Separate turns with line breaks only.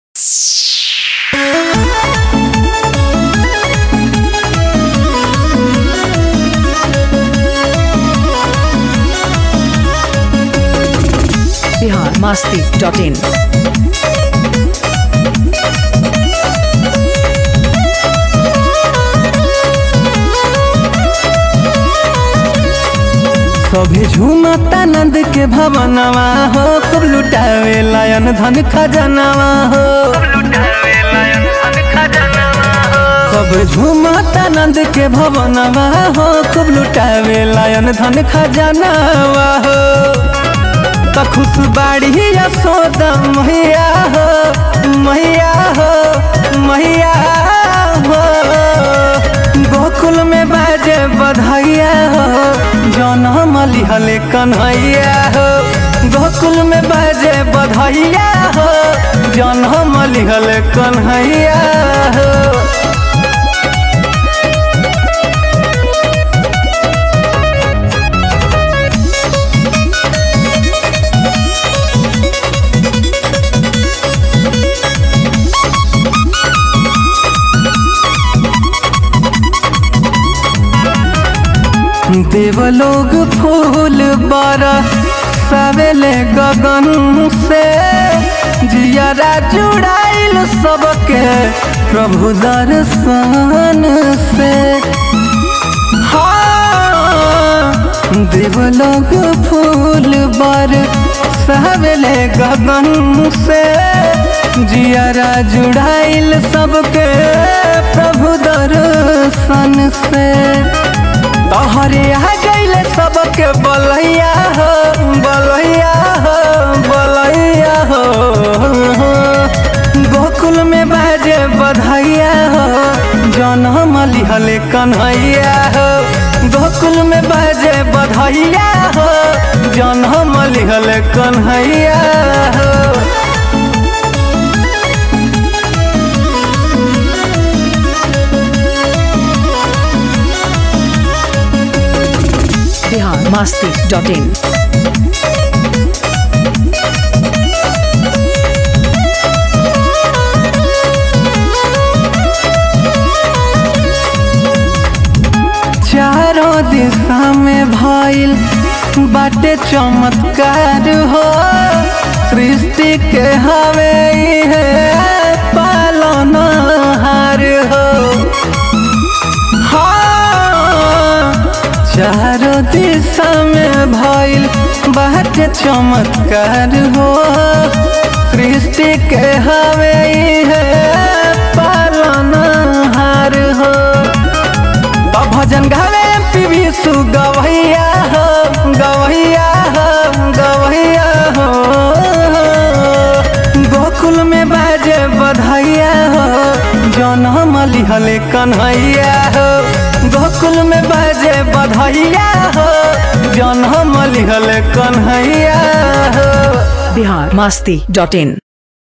masti.in.
सभे झूमता नंद के भवनवा हो खूब लुटावे लायन धन खजनवा हो सब झूमता नंद के भवनवा हो खूब लुटावे लायन धन खजनवा हो त खुश बाड़ी यशोदा मैया हो मैया हो मैया हो गोकुल में बाजे बधाइया हो जनम लिहले कन्हैया हो गोकुल में बाजे बधाइया हो जनम लिहले कन्हैया हो देवलोग फूल बारा सवेले गगन से जियारा जुड़ाइल सबके प्रभु दर्शन से हाँ देवलोग फूल बार सवेले गगन से जियारा जुड़ाइल सबके प्रभु दर्शन से तोहरे आ गईले सबके बलैया हो बलैया हो बलैया हो गोकुल में बाजे बधाइया हो जनम लिहले कन्हैया हो गोकुल में बाजे बधाइया हो जनम लिहले कन्हैया हो
Bihar masti.in.
चारों दिशा में भइल बाटे चमत्कार हो सृष्टि के हवे है पालन हार हो हाँ चारों दिशा में भइल बाटे चमत्कार हो सृष्टि के हवे है पालन हार हो तो भजन गावे पीवी सु गवैया हो गवैया हो गवैया हो गोकुल में बाजे बधाइया हो जनम लिहले कन्हैया हो गोकुल में बाजे बधाइया हो जनम लिहले कन्हैया हो
Bihar masti.in.